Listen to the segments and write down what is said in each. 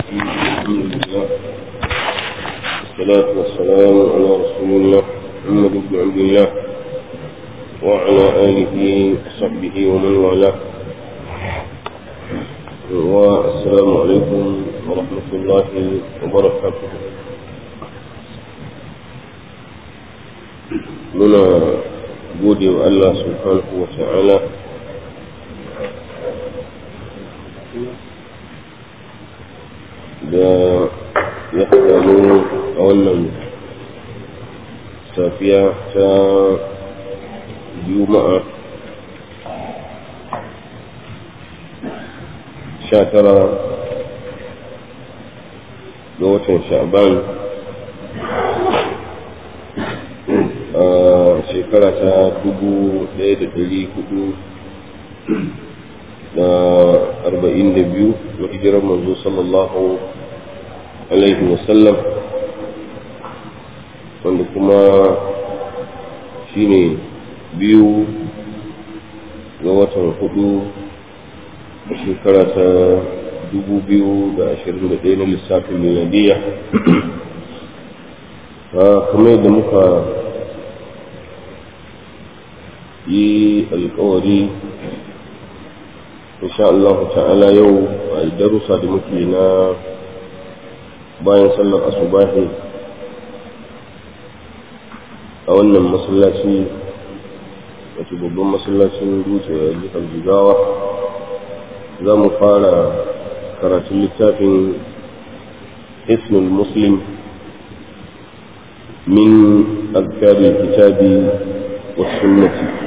الحمد لله والصلاة والسلام على رسول الله محمد بن عبد الله وعلى آله وصحبه ومن والاه والسلام عليكم ورحمة الله وبركاته muna gode wa Allah subhanahu wa ta'ala da ya haɗa mu a wannan safiya ta juma'a sha tara ga watan sha'ban a shekara ta dubu ɗaya da ɗari hudu da arba'in da biyu na hijirar manzo sallallahu alaihi wasallam wanda kuma shine biyu ga watan hudu a shekara ta dubu biyu da ashirin da ɗaya na lissafin miladiya kamar yadda muka yi alkawari insha Allah ta'ala yau a darussa da muke na bayan sallar asubahi a wannan masallaci wato babban masallacin dutse a jihar jigawa za mu fara karatun littafin ismul muslim min azkar kitabi wa sunnati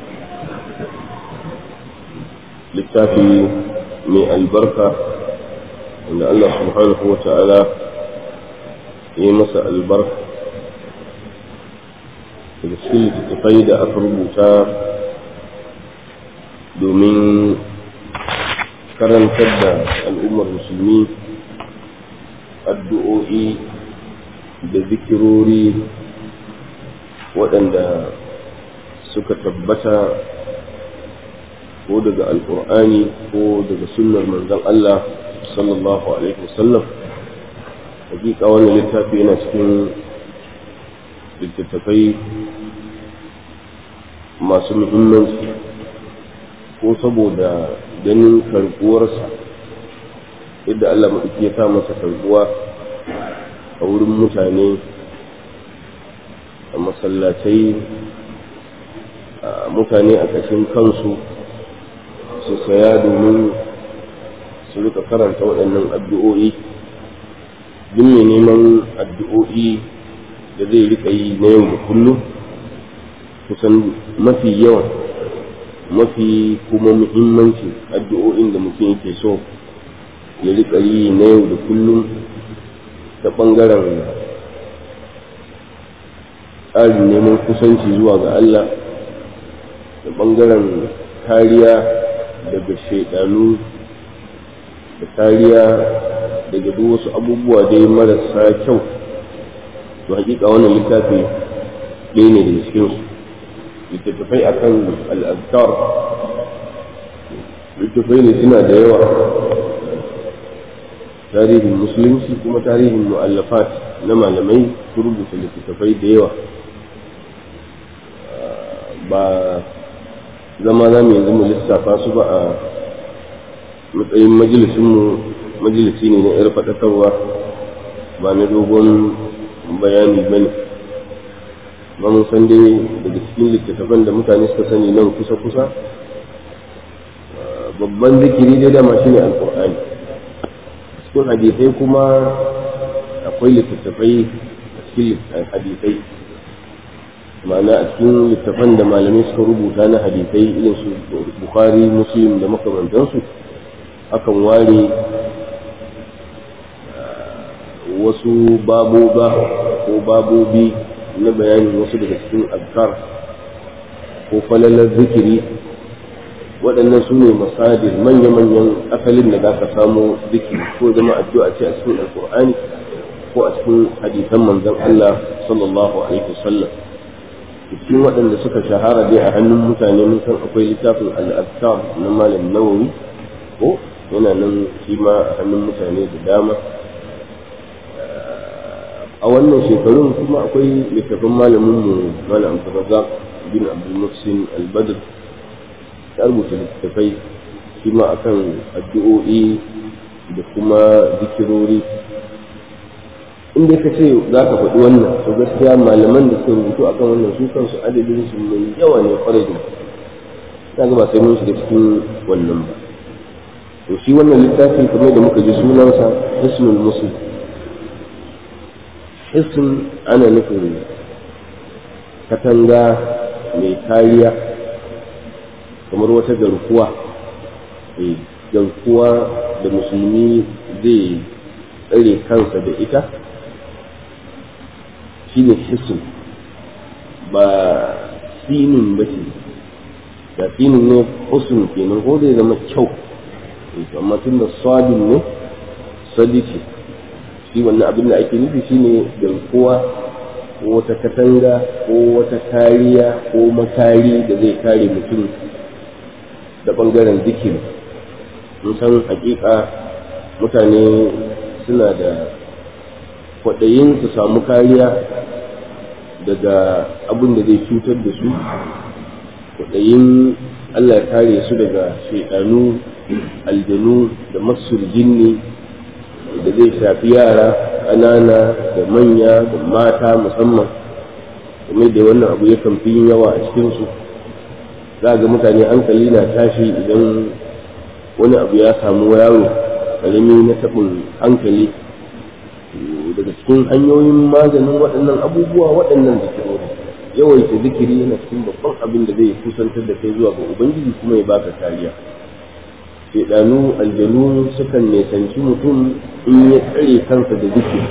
littafi mai albarka wanda Allah subhanahu wa ta'ala ya yi masa albarka daga cikin littattafai da aka rubuta domin karantar da al'ummar musulmi addu'o'i da zikirori waɗanda suka tabbata ko daga alkur'ani ko daga sunnar manzon Allah sallallahu alaihi wasallam hakika wannan littafi yana cikin littattafai masu muhimmanci ko saboda ganin karbuwarsa yadda Allah maɗauki ya sa masa karbuwa a wurin mutane a masallatai mutane a ƙashin kansu su saya domin su rika karanta waɗannan addu'o'i duk mai neman addu'o'i da zai rika yi na yau da kullum kusan mafi yawan mafi kuma muhimmanci addu'o'in da mutum yake so ya rika yi na yau da kullum ta ɓangaren tsarin neman kusanci zuwa ga Allah da ɓangaren kariya daga shaidanu da kariya daga duk wasu abubuwa dai marasa kyau to hakika wannan littafi ɗaya ne daga cikin su littattafai akan al'adkar littattafai ne suna da yawa tarihin musulunci kuma tarihin mu'allafat na malamai su rubuta littattafai da yawa ba zama za mu yanzu mu lissafa su ba a matsayin majalisinmu majalisi ne na 'yar faɗakarwa ba na dogon bayani ba ne ba mun san dai daga cikin littattafan da mutane suka sani nan kusa-kusa babban zikiri dai dama shine alkur'ani cikin hadisai kuma akwai littattafai a cikin hadisai ma'ana a cikin littafan da malamai suka rubuta na hadisai irin su bukhari muslim da makamantansu akan ware wasu baboba ko babobi na bayanin wasu daga cikin azkar ko falalar zikiri waɗannan su ne masajir manya-manyan asalin da za ka samu zikiri ko zama addu'a ce a cikin alkur'ani ko a cikin hadisan manzon Allah sallallahu alaihi wasallam cikin waɗanda suka shahara dai a hannun mutane mun san akwai littafin al'adkar na malam nawawi ko yana nan shi ma a hannun mutane da dama a wannan shekarun kuma akwai littafin malamin mu malam Abdulrazak bin Abdul Muhsin Al-Badr ya rubuta littafai shi ma akan addu'o'i da kuma zikirori inda ka ce za ka faɗi wannan to gaskiya malaman da suka rubutu akan wannan su kansu adadin su mai yawa ne kwarai da ta ga ba sai mun shiga cikin wannan ba to shi wannan littafi kamar da muka ji sunansa hisnul muslim hisn ana nufin katanga mai kariya kamar wata garkuwa garkuwa da musulmi zai tsare kansa da ita shine hisn ba sinin ba ce da sinin ne husn kenan ko zai zama kyau amma tun da sadin ne sadi ce shi wannan abin da ake nufi shine garkuwa ko wata katanga ko wata kariya ko makari da zai kare mutum da bangaren zikiri mun san hakika mutane suna da kwaɗayin su samu kariya daga abin da zai cutar da su kwaɗayin Allah ya kare su daga shaidanu aljanu da masul jinni da zai shafi yara ƙanana da manya da mata musamman kuma da wannan abu yakan fi yin yawa a cikinsu za ga mutane hankali na tashi idan wani abu ya samu yaro ƙarami na taɓin hankali daga cikin hanyoyin maganin waɗannan abubuwa waɗannan zikirori yawaita zikiri yana cikin babban abin da zai kusantar da kai zuwa ga ubangiji kuma ya baka kariya shaidanu aljanu sukan nesanci mutum in ya tsare kansa da zikiri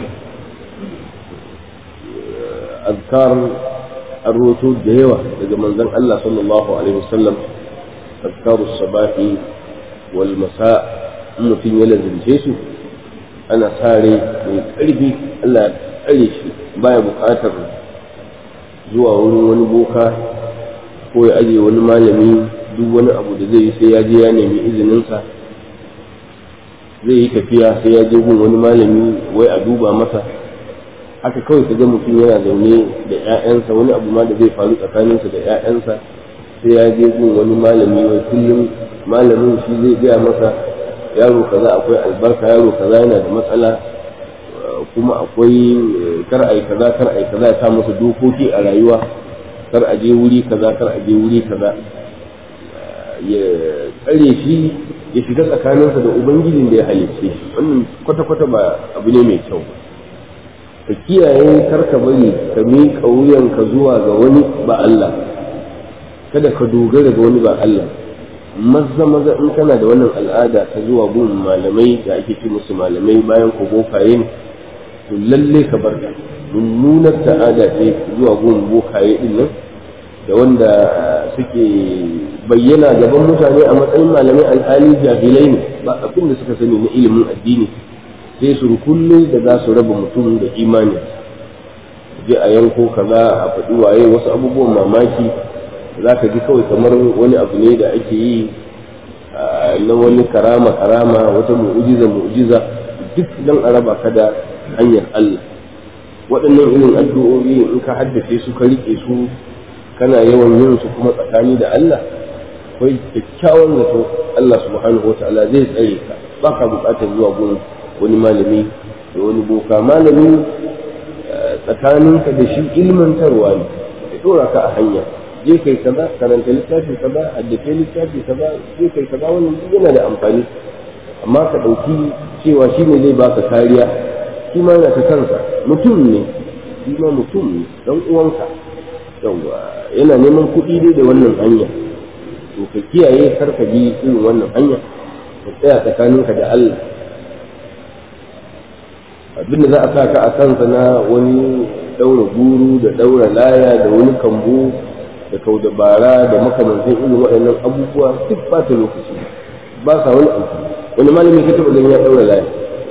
azkar an roto da yawa daga manzon Allah sallallahu alaihi wasallam azkaru sabahi wal masa mutum ya lazimce su ana sare mai ƙarfi Allah ya tsare shi baya buƙatar zuwa wurin wani boka ko ya aje wani malami duk wani abu da zai yi sai ya je ya nemi izininsa zai yi tafiya sai ya je gun wani malami wai a duba masa haka kawai ka ga mutum yana zaune da 'ya'yansa wani abu ma da zai faru tsakaninsa da 'ya'yansa sai ya je gun wani malami wai kullum malamin shi zai gaya masa yaro kaza akwai albarka yaro kaza yana da matsala kuma akwai kar ai kaza kar ai kaza ya sa masa dokoki a rayuwa kar a je wuri kaza kar a je wuri kaza ya tsare shi ya shiga tsakaninsa da ubangijin da ya halicce shi wannan kwata-kwata ba abu ne mai kyau ka kiyaye kar ka bari ka miƙa wuyanka zuwa ga wani ba Allah kada ka dogara ga wani ba Allah maza maza in kana da wannan al'ada ta zuwa gun malamai da ake ce musu malamai bayan ko bokaye ne to lalle ka bar ta mummunar ta'ada ce zuwa gun bokaye din nan da wanda suke bayyana gaban mutane a matsayin malamai alhali jahilai ne ba abin da suka sani na ilimin addini sai su kulle da za su raba mutum da imani je a yanko kaza a faɗi waye wasu abubuwan mamaki za ka ji kawai kamar wani abu ne da ake yi na wani karama karama wata mu'ujiza mu'ujiza duk don a raba ka da hanyar Allah waɗannan irin addu'o'i in ka haddace su ka riƙe su kana yawan yin su kuma tsakani da Allah akwai kyakkyawan zato Allah subhanahu wa ta'ala zai tsare ka ba ka buƙatar zuwa gun wani malami da wani boka malami tsakaninka da shi ilmantarwa ne ya ɗora ka a hanya je kai kaza karanta littafi kaza haddace littafi kaza je kai kaza wannan duk yana da amfani amma ka ɗauki cewa shi ne zai baka kariya shi ma yana ta kansa mutum ne shi ma mutum ne dan uwanka yawa yana neman kuɗi dai da wannan hanya to ka kiyaye kar ka bi irin wannan hanya ka tsaya tsakaninka da Allah abinda za a sa ka a kansa na wani daura guru da daura laya da wani kambu da kau dabara da makamantan irin waɗannan abubuwa duk ba ta lokaci ba sa wani amfani wani malami ka taɓa ganin ya daura laya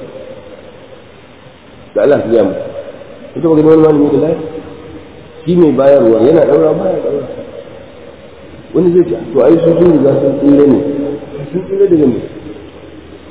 da Allah ya mu ka taɓa ganin wani malami da laya shi mai bayarwa yana daura baya daura wani zai ce to ai su sun riga sun tsira ne sun tsira daga me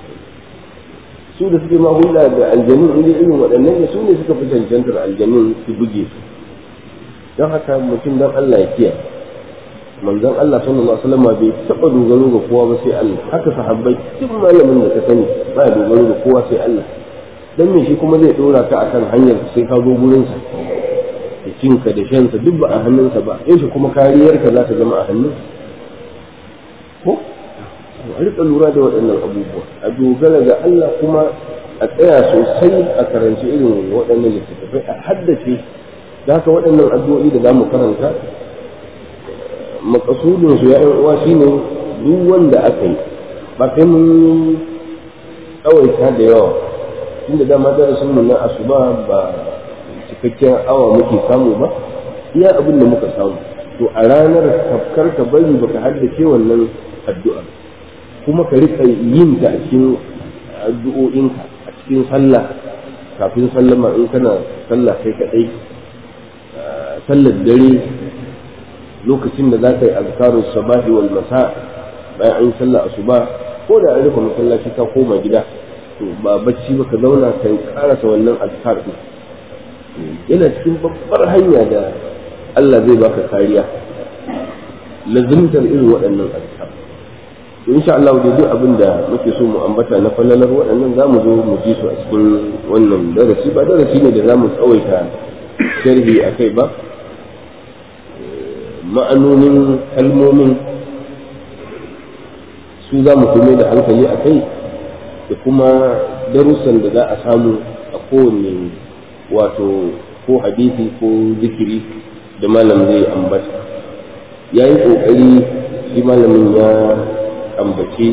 su da suke ma hulɗa da aljanun inda irin waɗannan ne su ne suka fi cancantar aljanun su buge su don haka mutum don Allah ya kiyaye manzon Allah sallallahu alaihi wasallam bai taɓa dogaro ga kowa ba sai Allah haka sahabbai duk malamin da ka sani ba ya dogaro ga kowa sai Allah dan me shi kuma zai dora ka akan hanyar sai ka zo gurin sa da cinka da shansa duk ba a hannunsa ba yaushe kuma kariyarka za ta zama a hannunsa ko a rika lura da waɗannan abubuwa a dogara ga Allah kuma a tsaya sosai a karanci irin waɗannan littattafai a haddace da haka waɗannan addu'o'i da za mu karanta makasudin su ya'yan uwa shine duk wanda aka yi ba kai mun tsawaita da yawa tunda dama darasin mu na asuba ba cikakken awa muke samu ba iya abin da muka samu to a ranar kafkar ka bari baka haddace wannan addu'a kuma ka rika yin ta a cikin addu'o'inka a cikin sallah kafin sallama in kana sallah kai kadai sallar dare lokacin da za ka yi azkarun sabahi wal masa bayan an sallah asuba ko da an rufe masallaci ka koma gida to ba bacci ba ka zauna ka karasa wannan azkar din yana cikin babbar hanya da Allah zai baka kariya lazimtar irin waɗannan azkar to insha Allah da duk abin da muke so mu ambata na fallalar waɗannan za mu zo mu ji su a cikin wannan darasi ba darasi ne da za mu tsawaita sharhi a kai ba ma'anonin kalmomin su za mu kuma da hankali a kai da kuma darussan da za a samu a kowane wato ko hadisi ko zikiri da malam zai ambata ya yi ƙoƙari shi malamin ya ambaci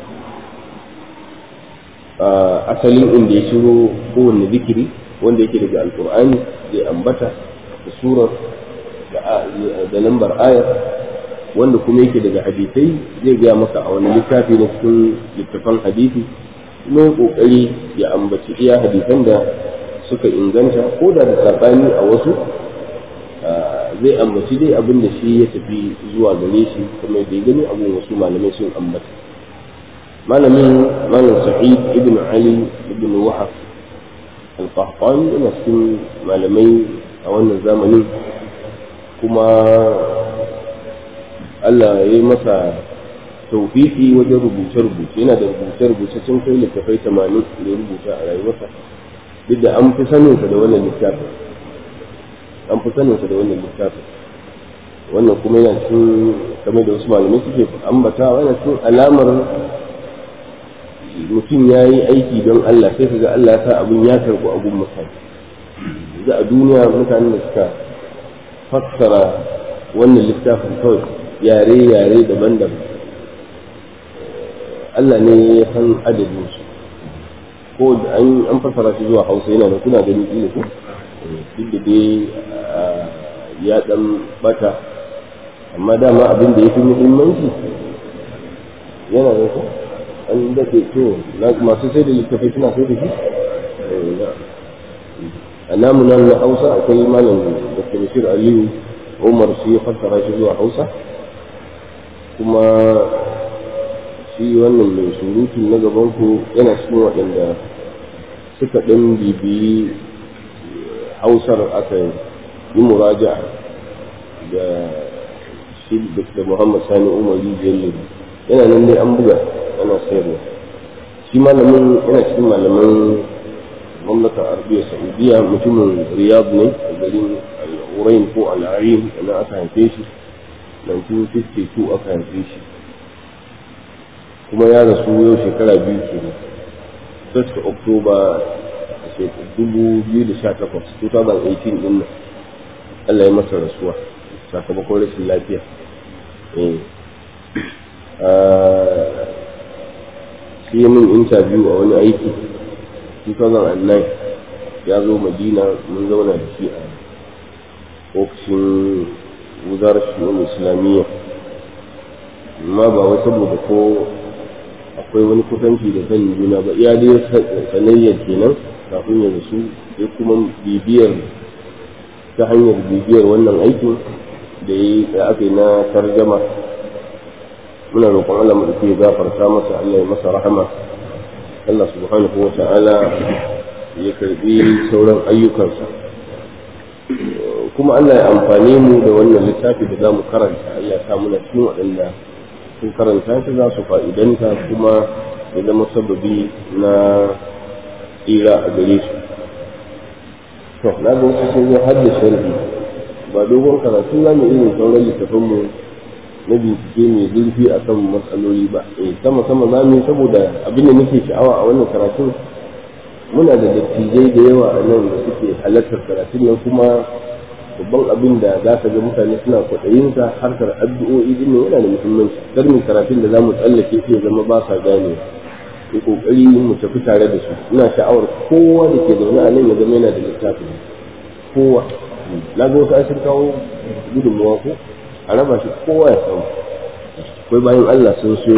asalin inda ya shiro kowane zikiri wanda yake daga alkur'ani zai ambata da surar da lambar ayar wanda kuma yake daga hadisai zai gaya maka a wani littafi na cikin littafan hadisi kuma ya kokari ya ambaci iya hadisan da suka inganta ko da da sabani a wasu zai ambaci dai abin da shi ya tafi zuwa gare shi kuma da ya gani abin wasu malamai sun ambata malamin malam sa'id ibn ali ibn wahab al-qahtani yana cikin malamai a wannan zamanin kuma Allah ya yi masa taufiki wajen rubuce-rubuce yana da rubuce-rubuce sun kai littafai tamanin da ya rubuta a rayuwarsa duk da an fi saninsa da wannan littafin an fi saninsa da wannan littafin wannan kuma yana cikin kamar da wasu malamai suke ambatawa yana cikin alamar mutum ya yi aiki don Allah sai kaga Allah ya sa abin ya karɓi abun mutane za a duniya mutanen da suka fassara wannan littafin kawai yare-yare daban-daban Allah ne ya san adadin su ko da an fassara shi zuwa hausa yana da kuna gani ƙila ko duk da dai ya ɗan bata amma dama abin da ya fi muhimmanci yana da ko an daɗe to masu sai da littafai suna sai da shi a namu nan na hausa akwai malam da bashir aliyu umar shi ya fassara shi zuwa hausa kuma shi wannan mai surutu na gaban ku yana cikin waɗanda suka ɗan bibiyi hausar aka yi muraja da shi da muhammad sani umar rijiyar yana nan dai an buga ana sayarwa shi malamin yana cikin malaman mamlakar arabiya saudiya mutumin riyad ne a garin al'urain ko al'arin na aka haife shi 1952 aka haife shi kuma ya rasu yau shekara biyu ke ne 1st october 2018 2018 din nan Allah ya masa rasuwa sakamakon rashin lafiya shi min interview a wani aiki 2009 ya zo madina mun zauna da shi a ofishin wuzarar shi'un islamiyya amma ba wai saboda ko akwai wani kusanci da kan juna ba iya dai sanayyar kenan kafin ya rasu sai kuma bibiyar ta hanyar bibiyar wannan aikin da ya aka yi na tarjama muna roƙon Allah mu ya gafarta masa Allah ya masa rahama Allah subhanahu wa ta'ala ya karbi sauran ayyukansa kuma Allah ya amfani mu da wannan littafi da za mu karanta ya sa muna cikin waɗanda sun karanta shi za su fa'idanta kuma ya zama sababi na tsira a gare su to na ga wasu sun zo har da sharhi ba dogon karatu za mu irin sauran littafanmu na bincike mai zurfi a kan matsaloli ba eh sama sama za mu yi saboda abin da nake sha'awa a wannan karatun muna da dattijai da yawa a nan da suke halartar karatun nan kuma babban abin da za ka ga mutane suna kwaɗayinsa harkar addu'o'i din yana da muhimmanci kar mu karatun da za mu tsallake shi ya zama ba sa gane yi kokari mu tafi tare da su ina sha'awar kowa da ke zaune a nan ya zama yana da littafi kowa na ga wasu asir kawo gudunmawa ko a raba shi kowa ya samu akwai bayan Allah sun so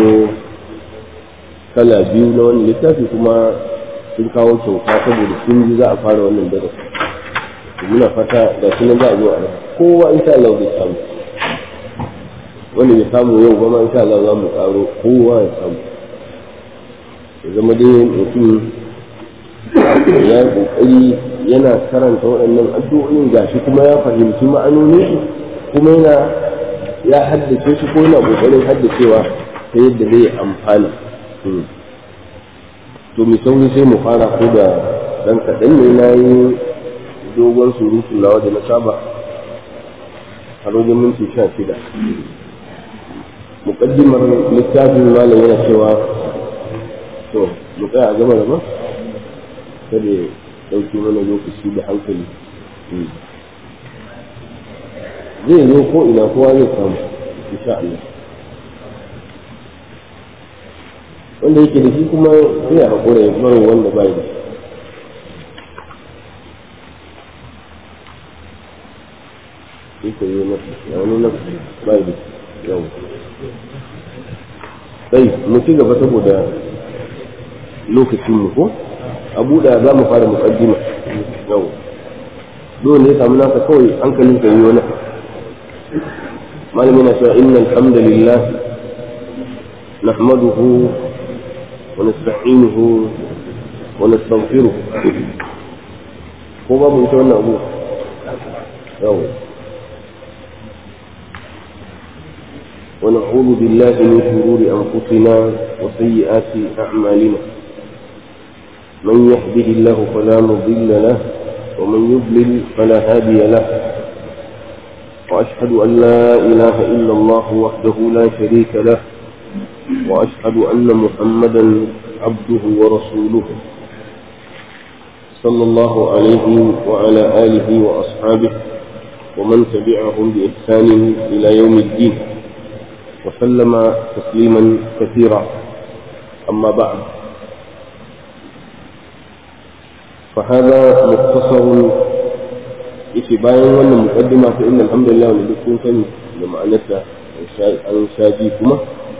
kala biyu na wani littafi kuma sun kawo kyauta saboda sun ji za a fara wannan darasi muna fata da shi nan za a zo a raba kowa insha Allah zai samu wanda ya samu yau ba ma insha Allah za mu karo kowa ya samu ya zama dai mutum ya yi kokari yana karanta waɗannan addu'o'in gashi kuma ya fahimci ma'anonin su kuma yana ya haddace su ko yana kokarin haddacewa ta yadda zai amfana to mai sauri sai mu fara ko da dan kaɗan ne na yi dogon surutu nawa da na saba a wajen minti sha shida muƙaddimar littafin malam yana cewa to mu tsaya a gaba da ba kada ya ɗauki mana lokaci da hankali zai zo ko ina kowa zai samu insha Allah wanda yake da shi kuma sai ya haƙura ya bar wanda ba da shi ko yi masa ya wani na ba da yau sai mu ci gaba saboda lokacin mu ko a buɗe za mu fara muƙaddima yau dole ne samu naka kawai hankalin ka yi wani malamin na cewa inna alhamdulillah nahmaduhu wa nasta'inuhu wa nastaghfiruh ko babu ita wannan abu yau ونعوذ بالله من شرور أنفسنا وسيئات أعمالنا من يهده الله فلا مضل له ومن يضلل فلا هادي له وأشهد أن لا إله إلا الله وحده لا شريك له وأشهد أن محمدا عبده ورسوله صلى الله عليه وعلى آله وأصحابه ومن تبعهم بإحسان إلى يوم الدين وسلم تسليما كثيرا أما بعد فهذا مختصر يشي باين وانا مقدمة فإن الحمد لله ولدكم كان لما أنت أن شاجيكما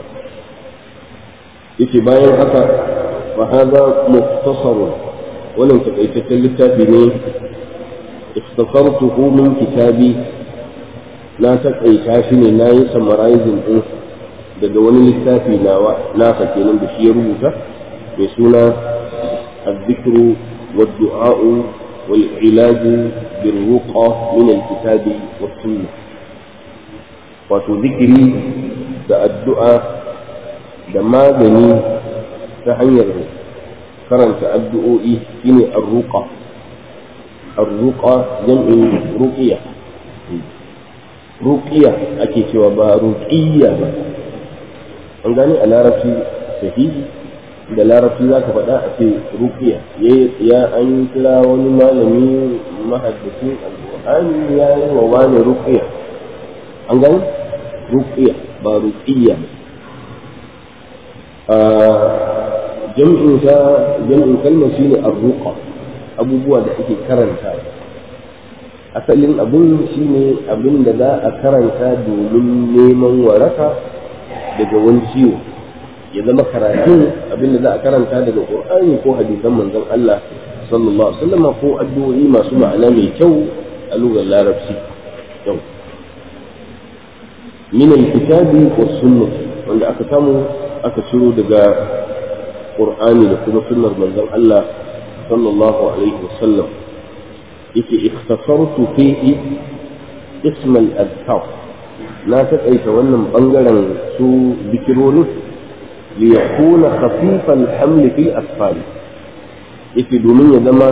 يشي باين حتى فهذا مختصر ولم تقيتك للتابعين اختصرته من كتابي na taƙaita shi ne na yi summarizing ɗin daga wani littafi nawa nasa kenan da shi ya rubuta mai suna الذكر والدعاء والعلاج بالرقى من الكتاب والسنة wato zikiri da addu'a da magani ta hanyar karanta addu'o'i shine arruqa arruqa jam'in ruqiya ruqiya ake cewa ba ruqiyya ba an gane a larabci sahihi da larabci za ka faɗa a ce ruqiya ya an kira wani malami mahaddacin alƙur'ani ya yi wa wani ruqiya an gane ruqiya ba ruqiyya a jam'in ta jam'in kalmar shine arruqa abubuwa da ake karanta asalin abun shine abin da za a karanta domin neman waraka daga wani ciwo ya zama karatun abin da za a karanta daga qur'ani ko hadisan manzon Allah sallallahu alaihi wasallam ko addu'o'i masu ma'ana mai kyau a lugar larabci yau min alkitabi was sunnah wanda aka samu aka ciro daga qur'ani da kuma sunnar manzon Allah sallallahu alaihi wasallam yake ikhtasartu fihi ism al-adhkar na taƙaita wannan bangaren su bikirorin li yakuna khafif al-haml fi asfal yake domin ya zama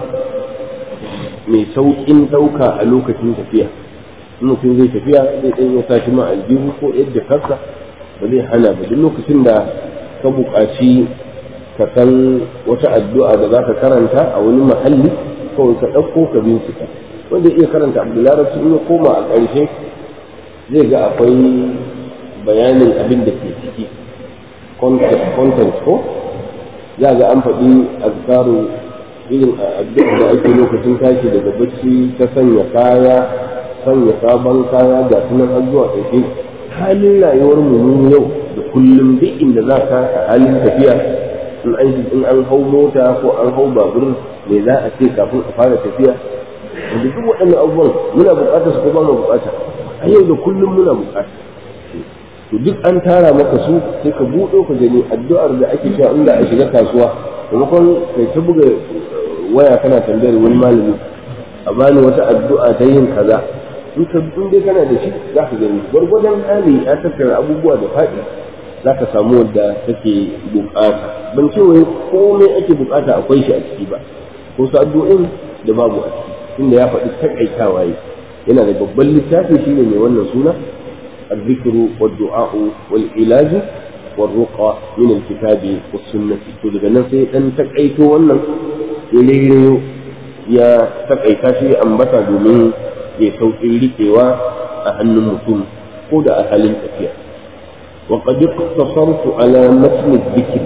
mai sauƙin ɗauka a lokacin tafiya mutum zai tafiya zai ɗan ya sa shi ma aljihu ko yadda kansa ba zai hana ba duk lokacin da ka buƙaci ka san wata addu'a da za ka karanta a wani mahalli kawai ka ɗauko ka bincika wanda iya karanta abdularabci in ya koma a ƙarshe zai ga akwai bayanin abin da ke ciki content ko za ga an faɗi azkaru irin addu'a da ake lokacin tashi daga bacci ta sanya kaya sanya sabon kaya ga sunan har zuwa ƙarshe halin rayuwar mu yau da kullum duk inda za ka a halin tafiya in an in an hau mota ko an hau babur me za a ce kafin a fara tafiya da duk waɗannan abubuwan muna buƙatar su ko ba mu buƙata a yau da kullum muna buƙata to duk an tara maka su sai ka buɗo ka gani addu'ar da ake cewa inda a shiga kasuwa maimakon kai ta buga waya kana tambayar wani malami a bani wata addu'a ta yin kaza in ka in dai kana da shi za ka gani gwargwadon hali ya tattara abubuwa da faɗi za ka samu wadda take bukata ban ce wai komai ake bukata akwai shi a ciki ba ko su addu'o'in da babu a ciki inda ya faɗi takaitawa yi yana da babban littafi shine mai wannan suna الذكر والدعاء والعلاج والرقى من الكتاب والسنة to daga nan sai dan takaito wannan ya ya takaita shi ambata domin ya sauƙin riƙewa a hannun mutum ko da a halin tafiya wa qad iqtasartu ala matn dhikr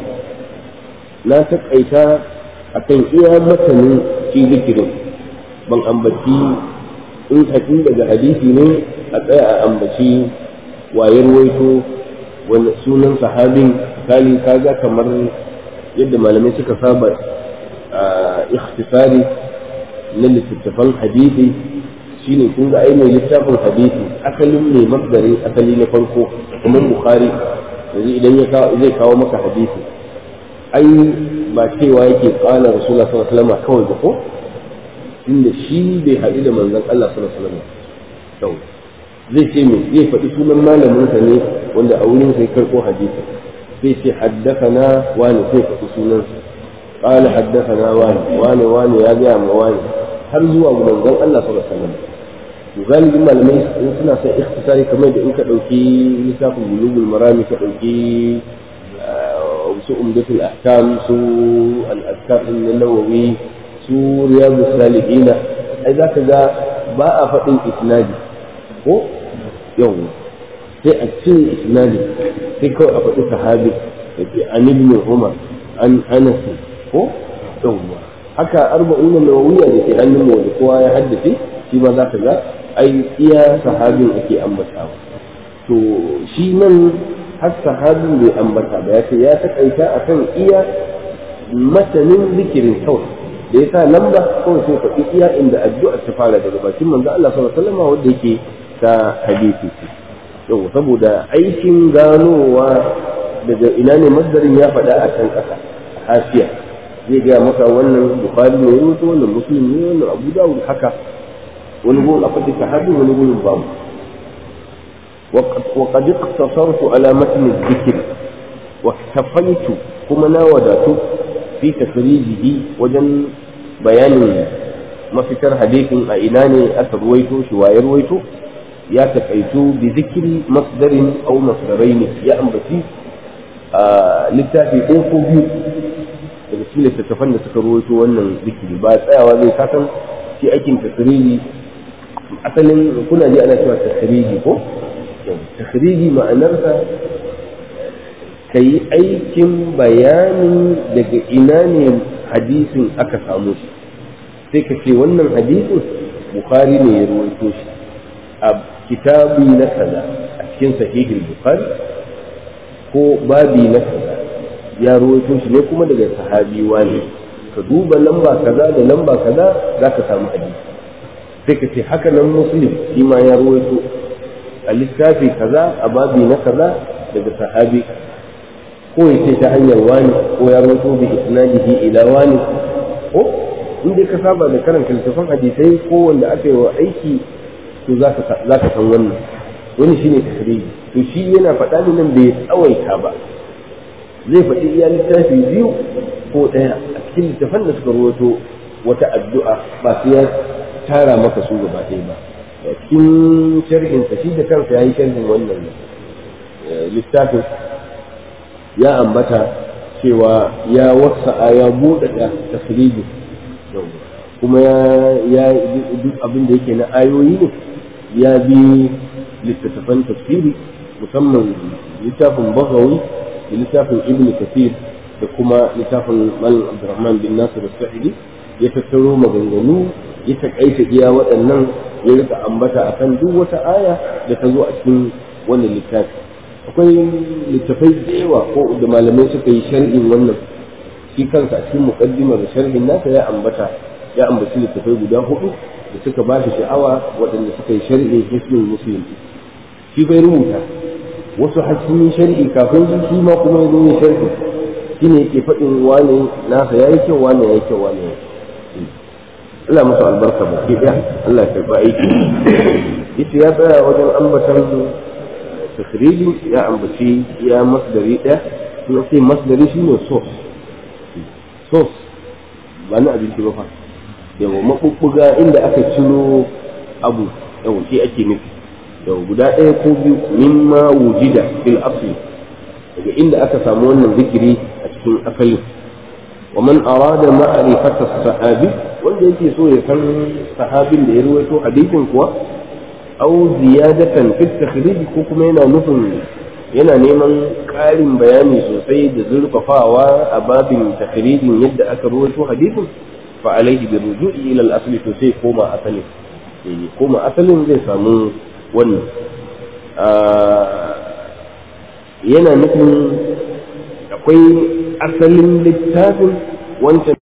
na takaita akan iya matanin shi zikirin ban ambaci in hadin daga hadisi ne a tsaya a ambaci wayar waito wani sunan sahabin kali kaga kamar yadda malamai suka saba a ikhtisari na littattafan hadisi shine kun ga ai mai littafin hadisi asalin mai masdarin asali na farko kamar bukhari yanzu idan ya zai kawo maka hadisi ai ba cewa yake qala rasulullah sallallahu alaihi wasallam kawai ba ko inda shi bai haɗu da manzon Allah sallallahu alaihi wasallam zai ce me zai faɗi sunan malamin sa ne wanda a wurin sai karɓo hadisi zai ce haddathana wani sai faɗi sunan sa qala haddathana wani wani wani ya ga ma wani har zuwa ga manzon Allah sallallahu alaihi wasallam to galibin malamai in suna son ikhtisari kamar da in ka dauki littafin bulugul marami ka dauki su umdatul ahkam su al-azkar an-nawawi su riyadus salihin ai zaka ga ba a faɗin isnadi ko yau sai a cin isnadi sai kawai a faɗi sahabi da ke an ibn umar an anas ko yawwa haka arba'un nawawiya da ke hannun mu da kowa ya haddace shi ma za ka ga ai iya sahabin ake ambatawa to shi nan har sahabin bai ambata ba ya ce ya takaita akan iya matanin zikirin kawai da ya sa lamba kawai sai faɗi iya inda addu'a ta fara daga bakin manzo Allah sallallahu alaihi wasallam wanda yake ta hadisi yau saboda aikin ganowa daga ina ne masdarin ya faɗa a kan ƙasa hasiya zai gaya maka wannan bukhari ne rubuta wannan muslim ne wannan abu dawud haka wani gurin akwai da sahabi wani gurin babu وقد اقتصرت على متن الذكر واكتفيت كما ناودت في تخريجه وجن بيان ما فكر حديث أئناني أترويته شواير رويته ya takaitu bi zikiri masdarin au masdaraini ya ambaci a littafi ɗaya ko biyu daga cikin littattafan da suka rawaito wannan zikiri ba tsayawa zai kasan shi aikin tasiriji asalin kuna ji ana cewa tasiriji ko tasiriji ma'anarsa ka yi aikin bayanin daga ina ne hadisin aka samu shi sai ka ce wannan hadisin bukhari ne ya rawaito shi a kitabi na kaza a cikin sahihul bukhari ko babi na kaza ya rawaito shi ne kuma daga sahabi wani ka duba lamba kaza da lamba kaza za ka samu hadisi sai ka ce haka nan muslim shi ma ya rawaito a littafi kaza a babi na kaza daga sahabi ko ya ce ta hanyar wani ko ya rawaito bi isnadihi ila wani ko in dai ka saba da karanta littafin hadisai ko wanda aka yi wa aiki to za ka san wannan wani shine tahriji to shi yana faɗa ne nan bai tsawaita ba zai faɗi iya littafi biyu ko ɗaya a cikin littafan da suka rawaito wata addu'a ba sai ya tara maka su gaba ɗaya ba a cikin sharhin shi da kansa ya yi sharhin wannan littafin ya ambata cewa ya wasa ya buɗaɗa tasiriji kuma ya duk abin da yake na ayoyi ne ya bi littattafan tafsiri musamman littafin bagawi da littafin ibn kathir da kuma littafin malam abdurrahman bin nasir sa'idi ya tattaro maganganu ya takaita iya waɗannan ya rika ambata akan duk wata aya da ta zo a cikin wannan littafi akwai littafai da yawa ko da malamai suka yi sharhin wannan shi kansa a cikin muqaddimar sharhin nasa ya ambata ya ambaci littafai guda hudu da suka ba shi sha'awa waɗanda suka yi sharhin hisnul muslim shi bai rubuta wasu hakimi sharhi kafin shi ma kuma ya zo yin sharhi shi ne yake faɗin wane nasa ya yi kyau wane ya yi kyau wane ya Allah musu albarka ba ke ɗaya Allah ya karɓa aiki ita ya tsaya wajen ambatan takhriji ya ambaci ya masdari ɗaya kuma sai masdari shi ne source source ba na abinci ba fa yawa maɓuɓɓuga inda aka ciro abu yawa shi ake nufi yau guda ɗaya ko biyu mimma wujida fil asli daga inda aka samu wannan zikiri a cikin asali wa man arada ma'rifata sahabi wanda yake so ya san sahabin da ya ruwaito hadisin kuwa aw ziyadatan fi takhrij ko kuma yana nufin yana neman ƙarin bayani sosai da zurfafawa a babin takhrijin yadda aka ruwaito hadisin fa alaihi bi ruju'i ila al-asli to sai koma asalin koma asalin zai samu wannan yana nufin akwai asalin littafin wancan